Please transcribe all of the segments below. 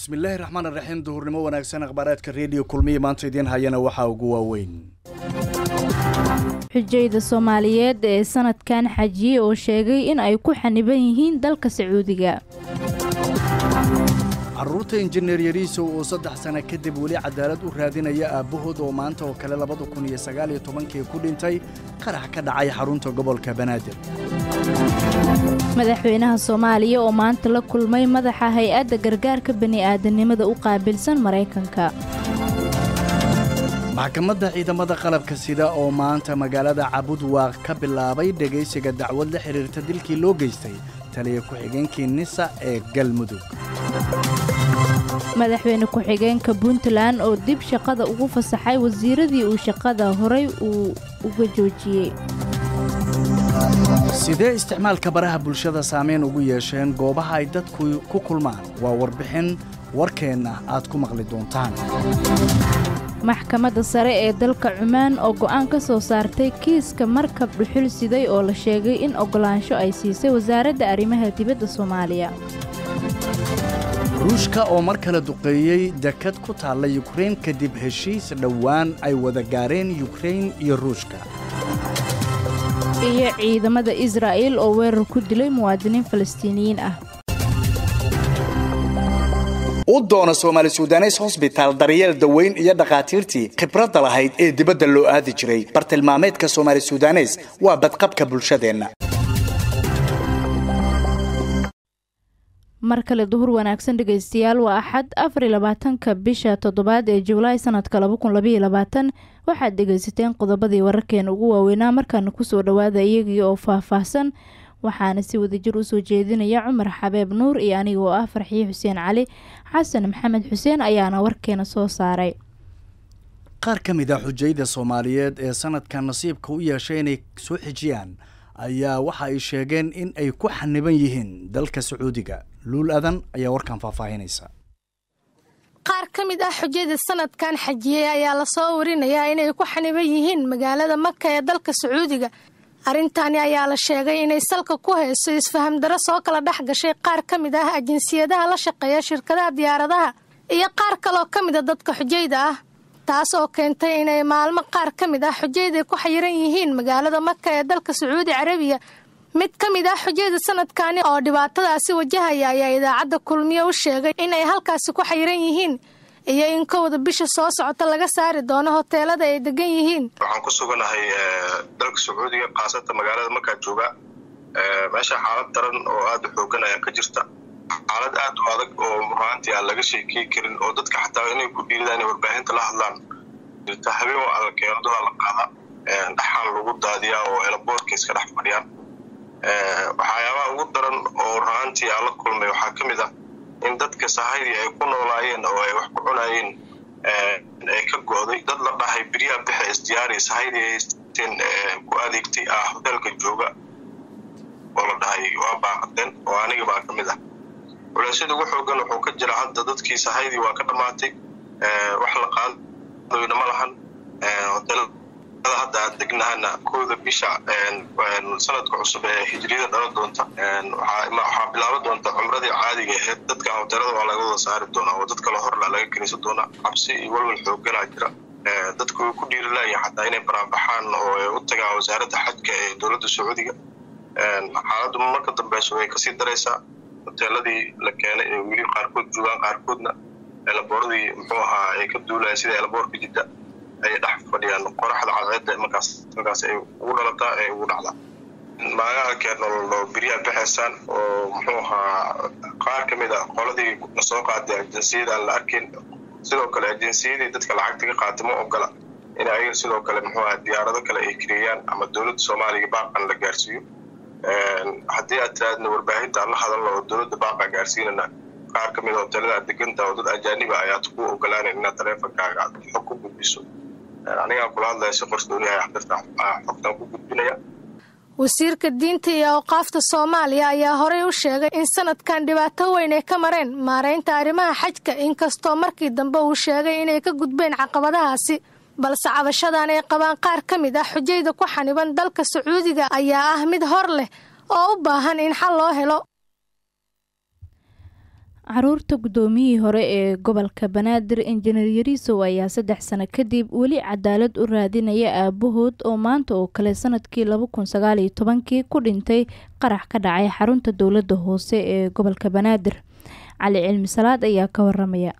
bismillaahi raxmaan raxiim duhurnimo wanaagsan akhbaaraadka rediyo kulmiya maanta idiin hayana waxaa ugu waaweyn xujayda soomaaliyeed ee sanadkan xajiye oo sheegay in ay ku xaniban yihiin dalka sacuudiga caruurta injineer yariisow oo saddex sana kadib weli cadaalad u raadinaya aabbahood oo maanta oo kale labada kun iyo sagaaliyo tobankii ku dhintay qarax ka dhacay xarunta gobolka banaadir madaxweynaha soomaaliya oo maanta la kulmay madaxa hay-adda gargaarka bani'aadanimada u qaabilsan maraykanka maxkamadda ciidamada qalabka sida oo maanta magaalada cabudwaaq ka bilaabay dhegaysiga dacwad la xidhiirta dilkii loo geystay taliya ku-xigeenkii nisa ee galmudug madaxweyne ku-xigeenka puntland oo dib shaqada ugu fasaxay wasiiradii uu shaqada horay uu uga joojiyey sidee isticmaalka baraha bulshada saameyn ugu yeesheen goobaha ay dadku ku kulmaan waa warbixin warkeenna aad ku maqli doontaan maxkamadda sare ee dalka cumaan oo go'aan ka soo saartay kiiska markab dhuxul siday oo la sheegay in oggolaansho ay siisay wasaaradda arrimaha dibadda soomaaliya ruushka oo mar kale duqeeyey dekad ku taalla yukrain kadib heshiis dhowaan ay wada gaareen yukrain iyo ruushka iyo ciidamada israa'il oo weerar ku dilay muwaadiniin falastiiniyiin ah u doona soomaali sudanes hosbitaal daryeel daweyn iyo dhakhaatiirtii khibradda lahayd ee dibadda loo aadi jiray bartilmaameedka soomaali sudanes waa badqabka bulshadeenna mar kale duhur wanaagsan dhegaystayaal waa axad afar iyo labaatanka bisha toddobaad ee julaay sanadka laba kun labaiyo labaatan waxaad dhegaysateen qodobadii wararkeena ugu waaweynaa markaana kusoo dhowaada iyagii oo faah-faahsan waxaana si wadajir usoo jeedinaya cumar xabeeb nuur iyo aniga oo ah farxiye xuseen cali xasan maxamed xuseen ayaana warkeena soo saaray qaar ka mid a xujayda soomaaliyeed ee sanadkan nasiibka u yeeshay inay soo xijiyaan ayaa waxa ay sheegeen in ay ku xaniban yihiin dalka sacuudiga luul adan ayaa warkan faahfaahinaysa qaar ka mid ah xujada sanadkan xajiyey ayaa lasoo warinayaa inay ku xaniban yihiin magaalada maka ee dalka sacuudiga arrintani ayaa la sheegay inay salka ku hayso isfaham daro soo kala dhex gashay qaar ka mid ah ajinsiyadaha la shaqeeya shirkadaha diyaaradaha iyo qaar kaloo ka mid a dadka xujayda ah taas oo keentay inay maalmo qaar ka mid ah xujayda ku xayiran yihiin magaalada maka ee dalka sacuudi carabiya mid ka mid ah xujayda sanadkani oo dhibaatadaasi wajahaya ayaa idaacadda kulmiye u sheegay inay halkaasi ku xayiran yihiin iyo in kowda bisha soo socota laga saari doono hoteelada ay degan yihiin waxaan ku suganahay dalka sacuudiga khaasatan magaalada markaa jooga meesha xaalad daran oo aada u xoogan ayaa ka jirta xaalad aad u adag oo ruhaantii aan laga sheekey karin oo dadka xataa inay ku dhiiridaan inay warbaahinta la hadlaan jirta habeen waa alla keeladooda la qaada dhaxaan lagu daadiyaa oo elaboorka iska dhex fadhiyaan waxyaabaha ugu daran oo ruhaantii aan la kulmay waxaa ka mid ah in dadka sahaydii ay ku noolaayeen oo ay wax ku cunaayeen ay ka go'day dad la dhahay biryaha bixe isdiyaari sahaydii ay haysteen ku adeegtay ah hoteelka jooga oo la dhahay waa baaqadeen oo aniga baa ka mid ah culeysyada ugu xoogan wuxuu ka jira hadda dadkii sahaydii waa ka dhammaatay wax la qaadadoyna ma lahan hoteelada hadda aan degnahana kooda bisha sanadka cusub ee hijriyada dhala doonta waxaa bilaaban doonta cumradii caadiga aheyd dadka hoteelada waa laga wada saari doonaa oo dad kale horla laga kenisan doonaa cabsi iyo walwal xooganaa jira dadku way ku dhiirilaaya xataa inay baraanbaxaan oo ay u tagaan wasaaradda xajka ee dowladda sacuudiga xaaladdu marka dambeyso way kasii daraysaa hoteeladii la keenay ee weli qaarkood joogaan qaarkoodna elabooradii muxuu ahaa ay ka duulayan sida elaboorka jidda ay dhex fadhiyaan qoraxda cadceedda markaas markaas ay ugu dhalataa ee ugu dhacdaa maagaha keenoo biryaha baxaysaan oo muxuu ahaa qaar ka mid a qoladii lasoo qaaday ajinsiyada aan la arkin sidoo kale ajinsiyadii dadka lacagta ka qaatay ma ogola in ayaga sidoo kale muxuu aha diyaarado kale ay kiriyaan ama dowladda soomaaliya baaqan la gaarsiiyo haddii aad tiraadna warbaahinta aan la hadalno oo dowladda baaqa gaarsiinana qaar ka mid a hoteelada aad deganta oo dad ajaaniba ayaad ku ogolaanayn inaad taleefonkaaga aad xog ku gudbiso anigaa kula hadlaya si qorsooniyahay xdirta xogtaan ku gudbinaya wasiirka diinta iyo awqaafta soomaaliya ayaa horey u sheegay in sanadkan dhibaato weyn ay ka mareen maaraynta arrimaha xajka inkastoo markii dambe uu sheegay inay ka gudbeen caqabadahaasi balse cabashadan ay qabaan qaar ka mid ah xujayda ku xaniban dalka sacuudiga ayaa ah mid hor leh oo u baahan in xal loo helo caruurta guddoomiyihii hore ee gobolka banaadir injineer yariisow ayaa saddex sano kadib weli cadaalad u raadinaya aabahood oo maanta oo kale sanadkii laba kun sagaal iyo tobankii ku dhintay qarax ka dhacay xarunta dowladda hoose ee gobolka banaadir cali cilmi salaad ayaa ka waramaya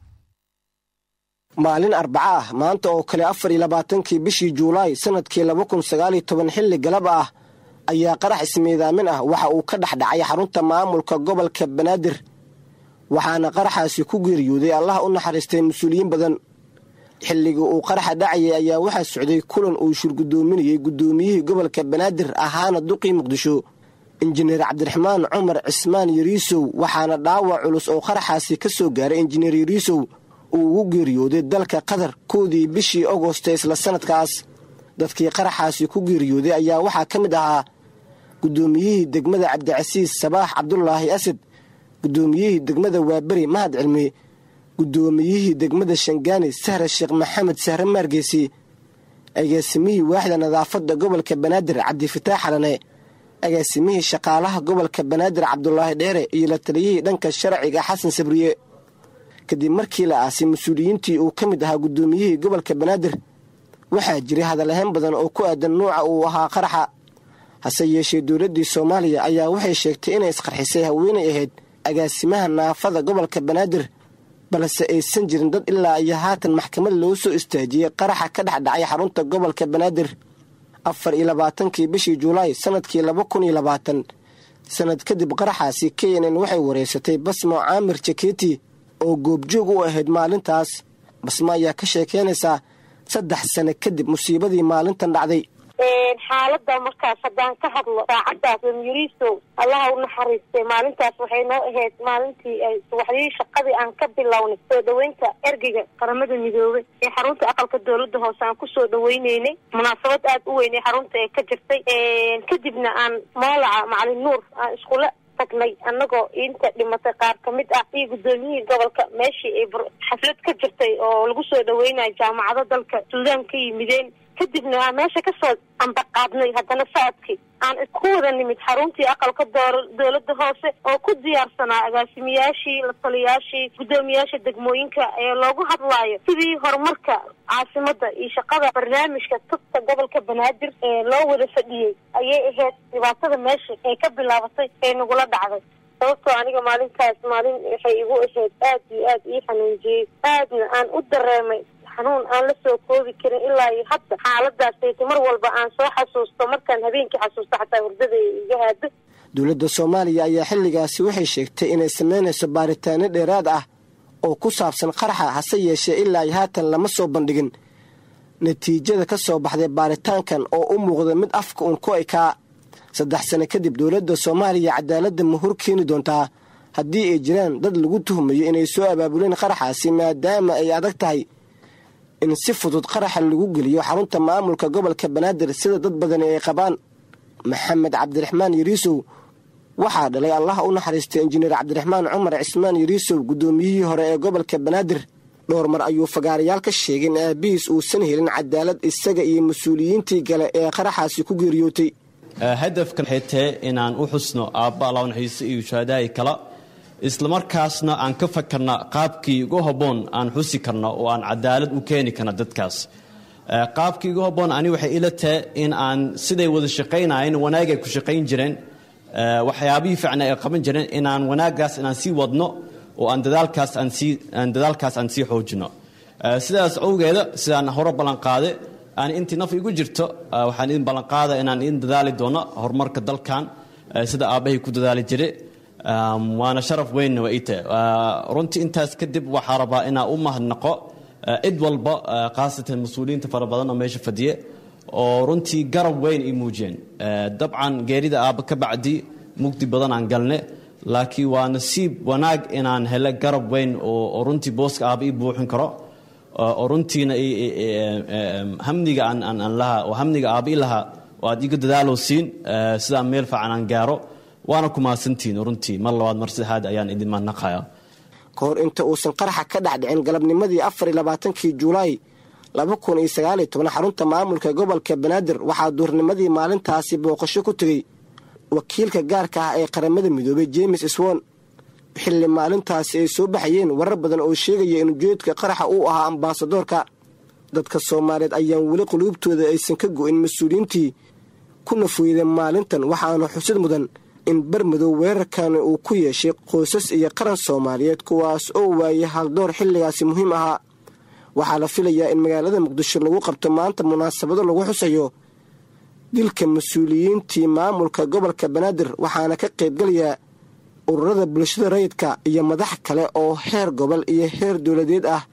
maalin arbaco ah maanta oo kale afar iyo labaatankii bishii juulaay sanadkii laba kun sagaal iyo toban xilli galab ah ayaa qarax ismiidaamin ah waxa uu ka dhex dhacay xarunta maamulka gobolka banaadir waxaana qaraxaasi ku geeriyooday allah u naxariistay mas-uuliyiin badan xilligii uu qaraxa dhacayay ayaa waxaa socday kulan uu shirgudoominayey guddoomiyihii gobolka banaadir ahaana duqii muqdisho injineer cabdiraxmaan cumar cismaan yariisow waxaana dhaawac culus oo qaraxaasi ka soo gaaray injineer yariisow uu ugu geeriyooday dalka qatar koodii bishii agosto isla sanadkaas dadkii qaraxaasi ku geeriyooday ayaa waxaa ka mid ahaa guddoomiyihii degmada cabdicasiis sabaax cabdulaahi asad guddoomiyihii degmada waaberi mahad cilmi guddoomiyihii degmada shangaani sahre sheekh maxamed sahre maargeesi agaasimihii waaxda nadaafadda gobolka banaadir cabdifataax xalane agaasimihii shaqaalaha gobolka banaadir cabdulaahi dheere iyo la taliyihii dhanka sharciga xasan sabriye kadib markii la aasay mas-uuliyiintii uu ka mid ahaa guddoomiyihii gobolka banaadir waxaa jiray hadalahayn badan oo ku aadan nuuca uu ahaa qaraxa hase yeeshee dowladdii soomaaliya ayaa waxay sheegtay inay isqarxisay haweenay ahayd agaasimaha naafada gobolka banaadir balse aysan jirin dad ilaa iyo haatan maxkamad loo soo istaajiyey qaraxa ka dhex dhacay xarunta gobolka banaadir afar iyo labaatankii bishii juulaay sanadkii laba kun iyo labaatan sanad kadib qaraxaasi k n n waxay wareysatay basmo caamir jaketi oo goobjoog u ahayd maalintaas basmo ayaa ka sheekeynaysaa saddex sano kadib musiibadii maalintan dhacday xaalada markaas haddaan ka hadlo saacadaas yariisow allaha u naxariistay maalintaas waxay noo ahayd maalintii ay subaxdii shaqadii aan ka bilownay soo dhaweynta ergeyga qaramada midoobay ee xarunta aqalka dowladda hoose aan kusoo dhaweyneynay munaasabad aada u weyn ee xarunta ee ka jirtay kadibna aan moolaca macalin nuur aan iskula tagnay annagoo inta dhimatay qaar ka mid ah iyo guddoomiyihii gobolka meeshii ay xaflad ka jirtay oo lagu soo dhaweynayo jaamacado dalka suudaan ka yimideen kadibna aan meesha kasoo ambaqaadnay haddana socodkii aan ku wada nimid xaruntii aqalka door dowladda hoose oo ku diyaarsanaa agaasimiyaashii la taliyaashii guddoomiyaasha degmooyinka ee loogu hadlaayo sidii horumarka caasimada iyo shaqada barnaamijka tubta gobolka banaadir ee loo wada fadhiyey ayay ahayd dhibaatada meesha ee ka bilaabatay ee nagula dhacday sababtoo aniga maalintaas maalin waxay igu ahayd aad iyo aad ii xanuunjiyey aadna aan u dareemay xanuun aan la soo koobi karin ilaa iyo hadda xaaladaasayta mar walba aan soo xasuusto markaan habeenkii xasuusto xataa hurdada iga haado dowladda soomaaliya ayaa xilligaasi waxay sheegtay inay samaynayso baaritaano dheeraad ah oo ku saabsan qaraxa hase yeeshee ilaa iyo haatan lama soo bandhigin natiijada ka soo baxday baaritaankan oo u muuqda mid afka uun ku ekaa saddex sano kadib dowladda soomaaliya cadaaladda ma hor keeni doontaa haddii ay jiraan dad lagu tuhmayo inay soo abaabuleen qaraxaasi maadaama ay adag tahay in si fudud qaraxa lagu geliyo xarunta maamulka gobolka banaadir sida dad badani ay qabaan maxamed cabdiraxmaan yariisow waxaa dhalay allaha u naxariistay injineer cabdiraxmaan cumar cismaan yariisow guddoomiyihii hore ee gobolka banaadir dhowr mar ayuu fagaarayaal ka sheegay in aabihiis uusan helin cadaalad isaga iyo mas-uuliyiintii kale ee qaraxaasi ku geeriyootay hadafkan waxay tahay inaan u xusno aabba allaw naxiiso iyo shuhadaai kala islamarkaasna aan ka fakarna qaabkii ugu habboon aan xusi karno oo aan cadaalad u keeni karna dadkaas qaabkii ugu habboon ani waxay ila tahay in aan siday wada shaqaynayeen wanaag ay ku shaqayn jireen waxyaabihii fiicna ay qaban jireen inaan wanaaggaas inaan sii wadno oo aan dadaalkaas aan sii aan dadaalkaas aan sii xoojino sidaas awgeeda sidaan hore ballanqaade aan intii naf igu jirto waxaan idin ballanqaada inaan idin dadaali doono horumarka dalkan sida aabbahay ku dadaali jiray waana sharaf weynna waa ii tahay runtii intaas kadib waxaa rabaa inaa u mahadnaqo cid walba khaasatan mas-uuliyiinta fara badan oo meesha fadhiye oo runtii garab weyn ii muujiyeen dabcan geerida aabba ka bacdi mugdi badan aan galne laakiin waa nasiib wanaag inaan hele garab weyn oo runtii booska aabba ii buuxin karo oo runtiina hamniga aan lahaa oo hamniga aabba i lahaa oo aad iga dadaalow siin sidaan meel fiican aan gaaro waana ku mahadsantihiin runtii mar labaad mar saddexaad ayaan idin mahadnaqaya ka hor inta uusan qaraxa ka dhexdhicin galabnimadii afar iyo labaatankii juulaay laba kun iyo sagaaliyo toban xarunta maamulka gobolka banaadir waxaa duurnimadii maalintaasi booqasho ku tegey wakiilka gaarka ah ee qaramada midoobay jemes swon xilli maalintaasi ay soo baxayeen warar badan oo sheegaya in ujeedka qaraxa uu ahaa ambaasadoorka dadka soomaaliyeed ayaan weli quluubtooda aysan ka go'in mas-uuliyiintii ku nafweydeen maalintan waxaana xusid mudan in bermadow weerarkani uu ku yeeshay qoysas iyo qaran soomaaliyeed kuwaas oo waayay haldoor xilligaasi muhiim ahaa waxaa la filayaa in magaalada muqdisho lagu qabto maanta munaasabado lagu xusayo dilka mas-uuliyiintii maamulka gobolka banaadir waxaana ka qaybgalayaa ururada bulshada rayidka iyo madax kale oo heer gobol iyo heer dowladeed ah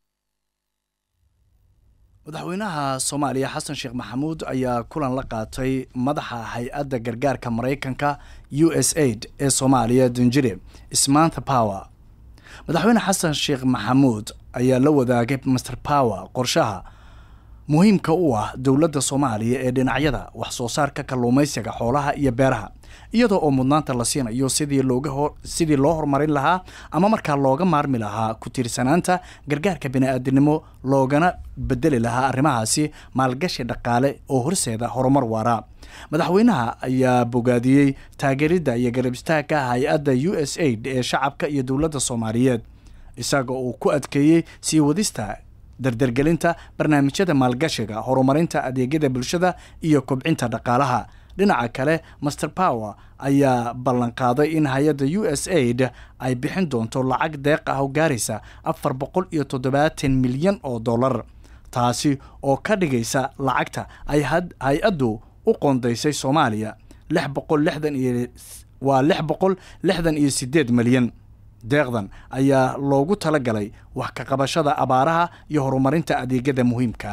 madaxweynaha soomaaliya xasan sheekh maxamuud ayaa kulan la qaatay madaxa hay-adda gargaarka maraykanka u s aid ee soomaaliya dunjire smantha power madaxweyne xasan sheekh maxamuud ayaa la wadaagay master power qorshaha muhiimka u ah dowladda soomaaliya ee dhinacyada wax soo saarka kalluumaysiga xoolaha iyo beeraha iyadoo oo mudnaanta la siinayo sidii looga sidii loo horumarin lahaa ama markaa looga maarmi lahaa ku tiirsanaanta gargaarka bini-aadinimo loogana bedeli lahaa arrimahaasi maalgashi dhaqaale oo horseeda horumar waara madaxweynaha ayaa bogaadiyey taageeridda iyo garab istaagka hay-adda u s aid ee shacabka iyo dowladda soomaaliyeed isaga uu ku adkeeyey sii wadista dardargelinta barnaamijyada maalgashiga horumarinta adeegyada bulshada iyo kobcinta dhaqaalaha dhinaca kale master power ayaa ballanqaaday in hay-adda u s aid ay bixin doonto lacag deeq ah oo gaaraysa afar boqol iyo toddobaatan milyan oo dollar taasi oo ka dhigaysa lacagta ay hay-addu u qoondaysay soomaaliya lix boqol lixdan iyo waa lix boqol lixdan iyo sideed milyan deeqdan ayaa loogu talagalay wax ka qabashada abaaraha iyo horumarinta adeegyada muhiimka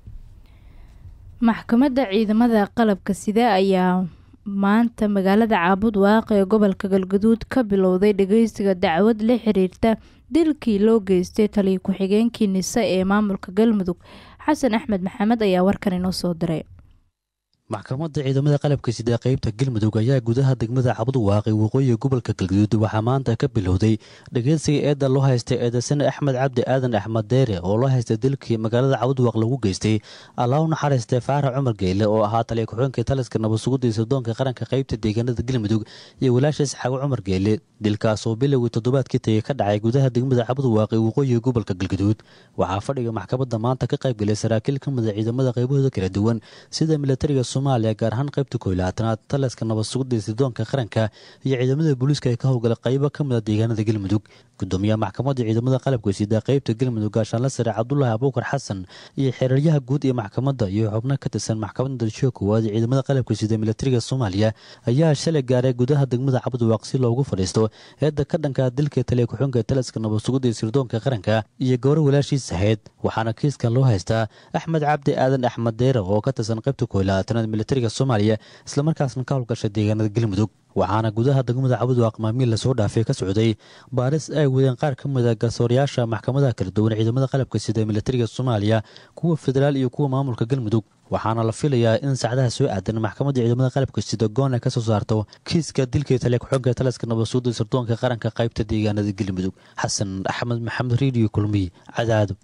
maxkamadda ciidamada qalabka sida ayaa maanta magaalada caabud waaqe ee gobolka galgaduud ka bilowday dhageysiga dacwad la xiriirta dilkii loo geystay taliya ku-xigeenkii nise ee maamulka galmudug xasan axmed maxamed ayaa warkan inoo soo diray maxkamadda ciidamada qalabka sida qeybta galmudug ayaa gudaha degmada cabud waaqi waqooyiga gobolka galgaduud waxaa maanta ka bilowday dhageysiga eedda loo haystay eedaysane axmed cabdi aadan axmed deere oo loo haystay dilkii magaalada cabudwaaq lagu geystay allaa u naxariistay faarax cumar geyle oo ahaa taliya ku-xigeenka taliska nabadsugudii sirdoonka qaranka qeybta deegaanada galmudug iyo walaashiis xago cumar geyle dilkaas oo bilowgii toddobaadkii tagay ka dhacay gudaha degmada cabud waaqi waqooyiga gobolka galgaduud waxaa fadhiga maxkamadda maanta ka qaybgalay saraakiil ka mida ciidamada qaybahooda kala duwan sida militariga soomaaliya gaar ahaan qaybta koylaatanaad taliska nabadsugudii sirdoonka qaranka iyo ciidamada booliiska ee ka howlgala qaybo ka mida deegaanada galmudug gudoomiyaha maxkamadda ciidamada qalabka sida qeybta galmudug gaashaanla sare cabdulaahi abuukar xasan iyo xeeraryaha guud ee maxkamadda iyo xubno ka tirsan maxkamadda dalshiga koowaad ee ciidamada qalabka sida militariga soomaaliya ayaa shalay gaaray gudaha degmada cabudwaaq si loogu fadhiisto eedda ka dhanka dilka taliya ku-xunka taliska nabadsugudii sirdoonka qaranka iyo gowro walaashiis ahayd waxaana kiiskan loo haystaa axmed cabdi aadan axmed deere oo ka tirsan qaybta koylaatanaad militariga soomaaliya islamarkaasna ka howlgashay deegaanada galmudug waxaana gudaha degmada cabudwaaq maamiil lasoo dhaafay ka socday baaris ay wadeen qaar ka mida garsoorayaasha maxkamadaha kala duwan ciidamada qalabka sida militariga soomaaliya kuwa federaal iyo kuwa maamulka galmudug waxaana la filayaa in saacadaha soo aadan maxkamadda ciidamada qalabka sida goon ay ka soo saarto kiiska dilkii taliya ku-xigeenka taliska nabadsuuda sirdoonka qaranka qaybta deegaanada galmudug xasan axmed maxamed reediyo kulmiy cadaado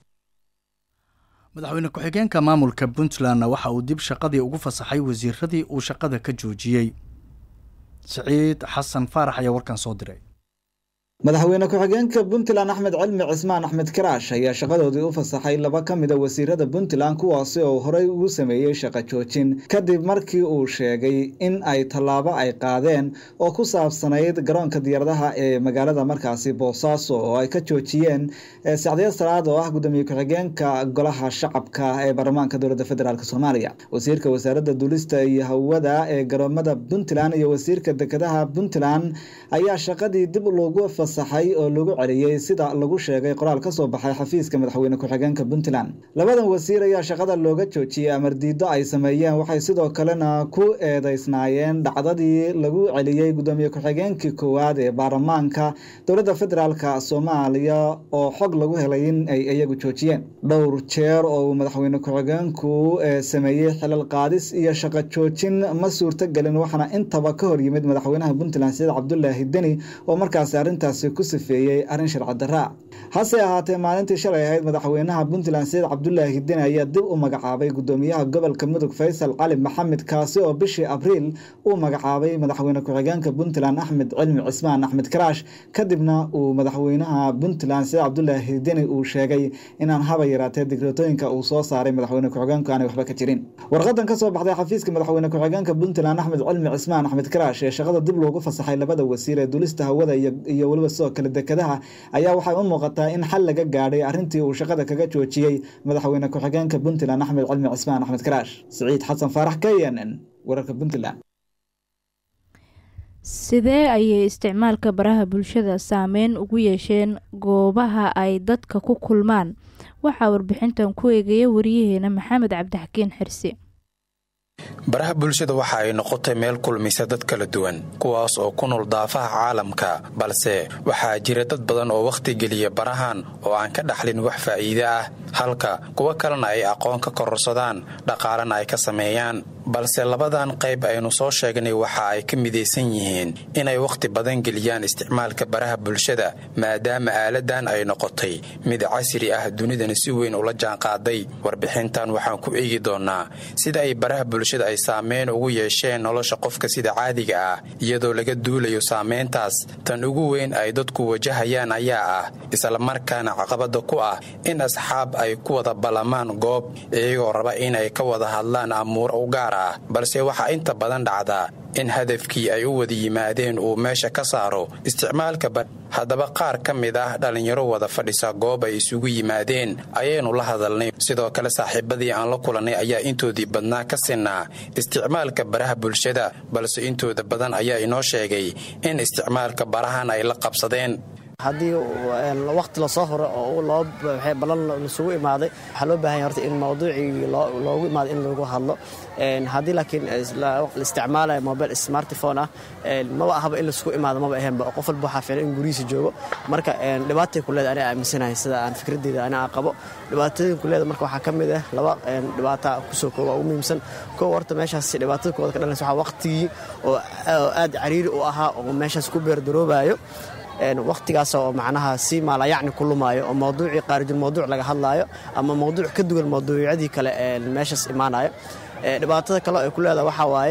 madaxweyne ku-xigeenka maamulka puntlandna waxa uu dib shaqadii ugu fasaxay wasiiradii uu shaqada ka joojiyey siciid xasan faarax ayaa warkan soo diray madaxweyne ku-xigeenka puntland axmed cilmi cismaan axmed karaash ayaa shaqadoodii u fasaxay laba ka mida wasiirada puntland kuwaasi oo horey ugu sameeyey shaqo joojin kadib markii uu sheegay in ay tallaabo ay qaadeen oo ku saabsanayd garoonka diyaaradaha ee magaalada markaasi boosaaso oo ay ka joojiyeen sacdiya salaad oo ah gudoomiye ku-xigeenka golaha shacabka ee baarlamaanka dowladda federaalk soomaaliya wasiirka wasaaradda duulista iyo hawada ee garoomada puntland iyo wasiirka dekedaha puntland ayaa shaqadii dib loogu fasaxay oo lagu celiyey sida lagu sheegay qoraal ka soo baxay xafiiska madaxweyne ku-xigeenka puntland labadan wasiir ayaa shaqada looga joojiyey amardiido ay sameeyeen waxay sidoo kalena ku eedeysnaayeen dhacdadii lagu celiyey gudoomiye ku-xigeenkii koowaad ee baarlamaanka dowladda federaalk soomaaliya oo xog lagu helay in ay iyagu joojiyeen dhowr jeer oo uu madaxweyne ku-xigeenku sameeyey xilal qaadis iyo shaqo joojin ma suurtogelin waxaana intaba ka hor yimid madaxweynaha puntland saciid cabdulaahi deni oo markaasi arrintaas ku sifeeyey arrin sharci daraa hase ahaatee maalintii shalay ahayd madaxweynaha puntland sayid cabdulaahi hidin ayaa dib u magacaabay gudoomiyaha gobolka mudug faysal cali maxamed kaasi oo bishii abriil uu magacaabay madaxweyne ku-xigeenka puntland axmed cilmi cismaan axmed karaash kadibna uu madaxweynaha puntland sayid cabdulaahi hidini uu sheegay inaan haba yaraatee digreetooyinka uu soo saaray madaxweyne ku-xigeenku aanay waxba ka jirin warqadan ka soo baxday xafiiska madaxweyne ku-xigeenka puntland axmed cilmi cismaan axmed karaash ee shaqada dib loogu fasaxay labada wasiir ee dulista hawada iyo weliba sidoo kale dekadaha ayaa waxay u muuqataa in xal laga gaadhay arrintii uu shaqada kaga joojiyey madaxweyne ku-xigeenka puntland axmed cilmi cismaan axmed karaash siciid xasan faarax k n n wararka puntland sidee ayay isticmaalka baraha bulshada saameyn ugu yeesheen goobaha ay dadka ku kulmaan waxaa warbixintan ku eegaya wariyaheena maxamed cabdixakiin xirsi baraha bulshada waxa ay noqotay meel kulmisa dad kala duwan kuwaas oo ku nool daafaha caalamka balse waxaa jira dad badan oo wakhti geliya barahan oo aan ka dhaxlin wax faa'iide ah halka kuwo kalena ay aqoon ka kororsadaan dhaqaalena ay ka sameeyaan balse labadan qayb aynu soo sheegnay waxa ay ka midaysan yihiin inay wakhti badan geliyaan isticmaalka baraha bulshada maadaama aaladan ay noqotay mid casri ah dunidana si weyn ula jaanqaaday warbixintan waxaan ku eegi doonnaa sida ay baraha bulshada ay saameyn ugu yeesheen nolosha qofka sida caadiga ah iyadoo laga duulayo saameyntaas tan ugu weyn ay dadku wajahayaan ayaa ah islamarkaana caqabada ku ah in asxaab ay ku wada ballamaan goob iyagoo raba inay ka wada hadlaan amuur u gaar ah balse waxaa inta badan dhacdaa in hadafkii ay u wada yimaadeen uu meesha ka saaro isticmaalka haddaba qaar ka mid ah dhallinyaro wada fadhisa goob ay isugu yimaadeen ayaynu la hadalnay sidoo kale saaxiibadii aan la kulannay ayaa intoodii badnaa ka sinnaa isticmaalka baraha bulshada balse intooda badan ayaa inoo sheegay in isticmaalka barahan ay la qabsadeen haddii waqti lasoo horo oo loo ballan lasugu imaaday waxaa loo bahan yahay horta in mawduucii loogu imaaday in lagu hadlo haddii laakiin la isticmaalayo mobile smartphone ah maba ahaba in lasugu imaado maba ahaynba qof walba waxaa fiilan in gurihiisa joogo marka dhibaatay ku leeda aniga aaminsanahay sida aan fikradeyda ani aan qabo dhibaatooyin ku leeda marka waxaa ka mid ah laba dhibaata kusoo kooba ugu muhiimsan kow horta meeshaas dhibaatada kooda ka dhalanaysa waxaa waqtigii oo aad cariiri u ahaa oo meeshaas ku beerdaroobayo wakhtigaas oo macnaha si maalayacni ku lumaayo oo mawduucii qaarijul mawduuc laga hadlaayo ama mawduuc ka duwan mawduucyadii kale meeshaas imaanayo dhibaatada kale ay ku leedaha waxaa waaye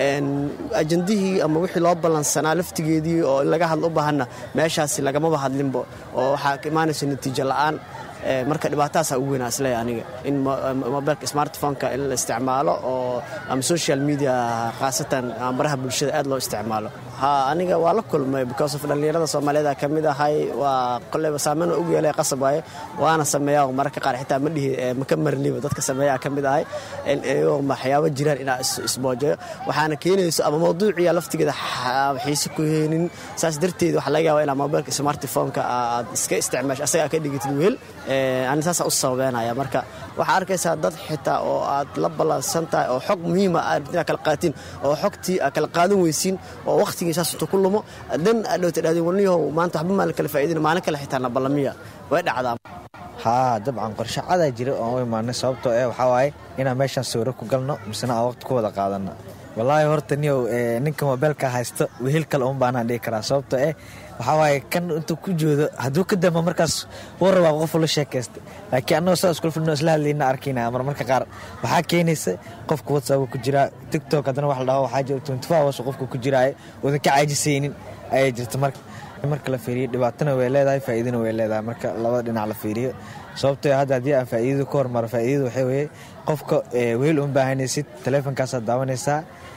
ajandihii ama wixii loo ballansanaa laftigeedii oo in laga hadlo u baahanna meeshaasi lagamaba hadlinbo oo waxaa ka imaanaysa natiijo la'aan marka dhibaatahaasaa ugu weynaa isleeya aniga in mobilka smartphoneka in la isticmaalo oo ama social media khaasatan baraha bulshada aad loo isticmaalo ha aniga waa la kulmay because of dhallinyarada soomaaliyeed ka mid ahay waa koleyba saameyn ugu yeelay qasab waaye waana sameeyaa oo mararka qaar xitaa ma dhihi maka marliba dadka sameeyaa ka mid ahay iyagoo waxyaabo jiraan inaa isboojayo waxaana keenayso ama mawduuciya laftigeeda xiise ku heenin saas darteed waxaa laga yaabaa inaa mobilka smartphoneka aad iska isticmaasho asaga ka dhigatid wehel ani saasa u sababeynaya marka waxaa arkaysaa dad xitaa oo aad la ballansan tahay oo xog muhiima aad inaad kala qaatiin oo xogtii aad kala qaadan weysiin oo wakhtigii saas intuu ku lumo dan aad dhowta dhahdeen warniyahow maanta waxba maalin kala faa'iidina maalin kale xitaa na ballamiya way dhacdaa haa dabcan qorshe cadaa jira oon u imaanay sababtoo eh waxaa waaye inaan meeshaan sawiro ku galno misena aan waqti ku wada qaadanno wallaahi horta niyow ninka mobeelka haysto wehel kale un baanaan dhihi karaa sababtoo eh waxaa waaye kan intuu ku joodo hadduu ka damba markaas wuu rabaa qofu la sheekaysta laakiin annagoo saa iskula fidno isla hadlayna arkayna mar marka qaar waxaa keenaysa qofka whatsapp ku jiraa tiktok haddana wax la dhaho waxaa jira twenty four hours qofka ku jiraayo oodan ka caajisaynin ayay jirta marka marka la fiiriyo dhibaatana way leedahay faa'iidana way leedahay marka labada dhinac la fiiriyo sababtoo hadda haddii aan faa'iidadu ka hormaro faa'iidadu waxay weeye qofka wehel uma baahanaysid taleefonkaasaad daawanaysaa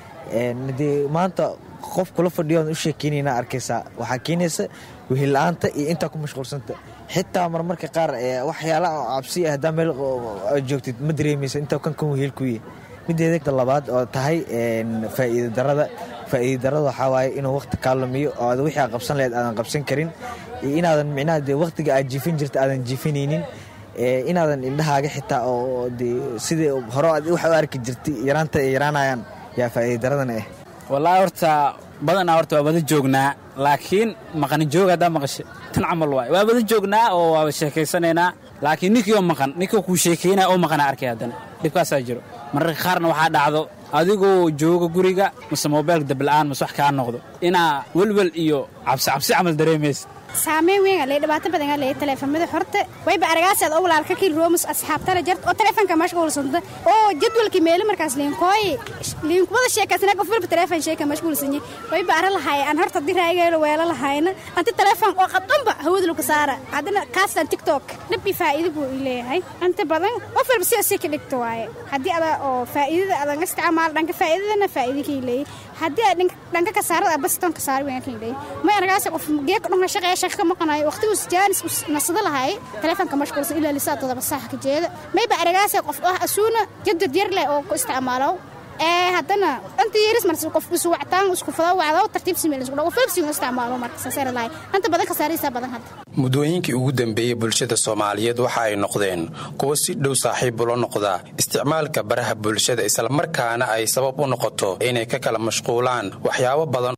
dee maanta qof kula fadhiyo oon u sheekeynayna arkaysaa waxaa keenaysa wehella-aanta iyo intaa ku mashquulsanta xitaa marmarka qaar waxyaalaha cabsi ah haddaa meel joogtid ma dareemaysa intaa kan kan wehel ku yihi mideeda labaad oo tahay faa'iida darada faa'iida darada waxaa waaye inuu waqti kaa lumiyo oo aad wixii aad qabsan lahayd aadan qabsan karin iyo inaadan micnaha dee waqtiga aad jiifin jirta aadan jiifinaynin inaadan indhahaaga xitaa oo dee sidii hore aad wax u arki jirtay yaraanta ay yaraanayaan yaa faa'iida daradana ah wallaahi horta badanaa horta waa wada joognaa laakiin maqani joog haddaa maqashe tan camal waay waa wada joognaa oo waa sheekaysanaynaa laakiin ninkii oo maqan ninkii kuu sheekaynaya oo maqana arkay haddana dhibkaasaa jiro mararka qaarna waxaa dhacdo adigoo jooga guriga mase mobaylka dabla'aan mase wax kaa noqdo inaa welwel iyo cabsi cabsi camal dareemaysa saameyn weyn aa leeyahay dhibaato badan aa leeyahay taleefamada horta wayba aragaasaad oo walaalka kii roomus asxaabtana jarta oo taleefanka mashquulsanta oo jadwalkii meeli markaas liinkooy liinkumada sheekaysana qof walba taleefan sheeka mashquulsanye wayba ara lahaay aan horta diraageelo weelo lahayna anti taleefan oo qadunba hawada lagu saara haddana kaastan tiktok dhib iyo faa'iido buu ii leeyahay inta badan qof walba sida si ka dhigto waaye haddii ada oo faa'iidada adan isticmaal dhanka faa'iidadana faa'iido kii leeyahay haddii aad dhanka kasaarada baston kasaari weyn kii leeyahay may aragaas qof geeka dhunka shaqeeya shaqa ka maqanayo waqtigu jaanis nasada lahaay taleefanka mashquulsan ilaa lisaa todoba saax ka jeeda mayba aragaas qof ah asuuna jadad yar leh oo ku isticmaalo ee haddana inta yeris marsi qof isu wactaan isku fada wacdo tartiib simeel isku dhaw filbsi isticmaalo marka saasar lahay inta badan kasaaraysa badan hadda muddooyinkii ugu dambeeyey bulshada soomaaliyeed waxa ay noqdeen kuwo si dhow saaxiib ula noqda isticmaalka baraha bulshada islamarkaana ay sabab u noqoto inay ka kala mashquulaan waxyaabo badan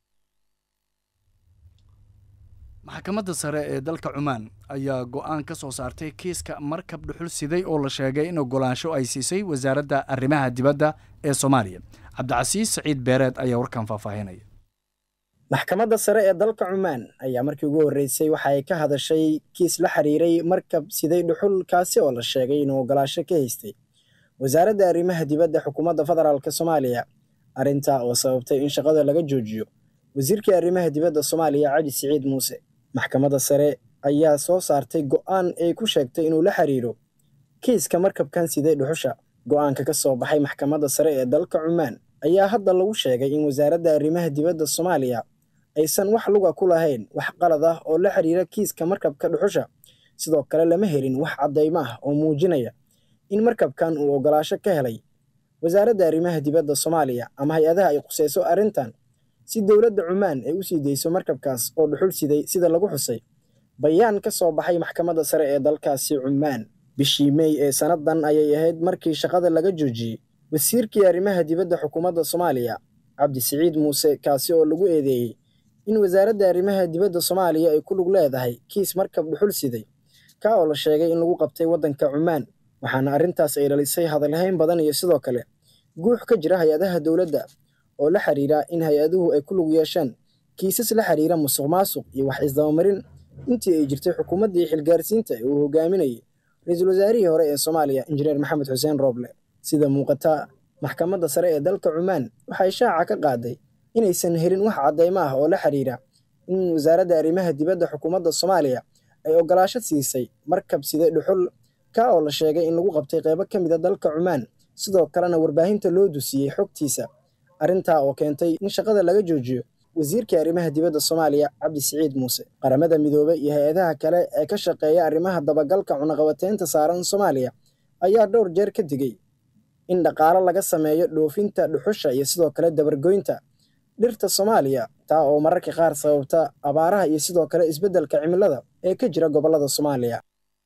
maxkamadda sare ee dalka cumaan ayaa go'aan ka soo saartay kiiska markab dhuxul siday oo la sheegay in ogolaansho ay siisay wasaaradda arrimaha dibadda ee soomaaliya cabdicasiis saciid beereed ayaa warkan faahfaahinaya maxkamadda sare ee dalka cumaan ayaa markii ugu horreysay waxa ay ka hadashay kiis la xiriiray markab siday dhuxul kaasi oo la sheegay inuu ogolaasho ka haystay wasaaradda arrimaha dibadda xukuumadda federaalk soomaaliya arrintaa oo sababtay in shaqada laga joojiyo wasiirkii arrimaha dibadda soomaaliya cali siciid muuse maxkamadda sare ayaa soo saartay go'aan ay ku sheegtay inuu la xiriiro kiiska markabkan siday dhuxusha go'aanka ka soo baxay maxkamadda sare ee dalka cumaan ayaa hadda lagu sheegay in wasaaradda arrimaha dibadda soomaaliya aysan wax luga ku lahayn wax qalad ah oo la xiriira kiiska markabka dhuxusha sidoo kale lama helin wax caddaymo ah oo muujinaya in markabkan uu ogolaasho ka helay wasaaradda arrimaha dibadda soomaaliya ama hay-adaha ay qusayso arrintan si dowladda cumaan ay u sii dayso markabkaas oo dhuxul siday sida lagu xusay bayaan ka soo baxay maxkamadda sare ee dalkaasi cumaan bishii mey ee sannadan ayay ahayd markii shaqada laga joojiyey wasiirkii arrimaha dibadda xukuumadda soomaaliya cabdisiciid muuse kaasi oo lagu eedeeyey in wasaaradda arrimaha dibadda soomaaliya ay ku lug leedahay kiis markab dhuxul siday ka oo la sheegay in lagu qabtay waddanka cumaan waxaana arrintaas ay dhalisay hadalhayn badan iyo sidoo kale guux ka jira hay-adaha dowladda oo la xiriira in hay-aduhu ay ku lug yeeshaan kiisas la xiriira musuq maasuq iyo wax isdabamarin intii ay jirtay xukuumaddii xilgaarsiinta ee uu hogaaminayay ra-iisul wasaarihii hore ee soomaaliya injineer maxamed xuseen rooble sida muuqata maxkamadda sare ee dalka cumaan waxay shaaca ka qaaday inaysan helin wax caddaymo ah oo la xiriira in wasaaradda arrimaha dibadda xukuumadda soomaaliya ay ogolaasho siisay markab side dhuxul ka oo la sheegay in lagu qabtay qeybo ka mid a dalka cumaan sidoo kalena warbaahinta loo dusiyey xogtiisa arrintaa oo keentay in shaqada laga joojiyo wasiirkii arrimaha dibadda soomaaliya cabdisiciid muuse qaramada midoobey iyo hay-adaha kale ee ka shaqeeya arrimaha dabagalka cunaqabateynta saaran soomaaliya ayaa dhowr jeer ka digay in dhaqaalo laga sameeyo dhoofinta dhuxusha iyo sidoo kale dabargoynta dhirta soomaaliya taa oo mararka qaar sababta abaaraha iyo sidoo kale isbeddelka cimilada ee ka jira gobollada soomaaliya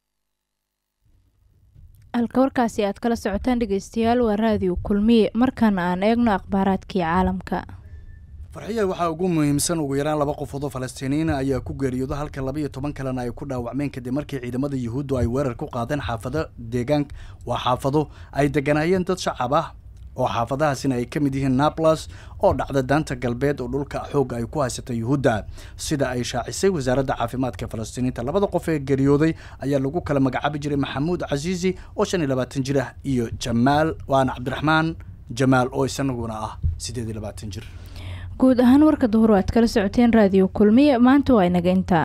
halka warkaasi aad kala socotaan dhegeystayaal waa raadiyo kulmiye markaana aan eegno akhbaaraadkii caalamka farxiya waxaa ugu muhiimsan ugu yaraan laba qofood oo falastiiniyiina ayaa ku geeriyooda halka laba iyo toban kalena ay ku dhaawacmeen kadib markii ciidamada yuhuuddu ay weerar ku qaadeen xaafado deegaanka waa xaafado ay deganaayeen dad shacab ah oo xaafadahaasina ay ka mid yihiin naplas oo dhacda daanta galbeed oo dhulka xoogga ay ku haysata yuhuudda sida ay shaacisay wasaaradda caafimaadka falastiiniinta labada qof ee geeriyooday ayaa lagu kala magacaabi jiray maxamuud casiisi oo shan iyo labaatan jir ah iyo jamaal waana cabdiraxmaan jamaal oo isaguna ah siddeed iyo labaatan jir guud ahaan warka duhur aad kala socoteen raadiyo kulmiye maanta waa inaga intaa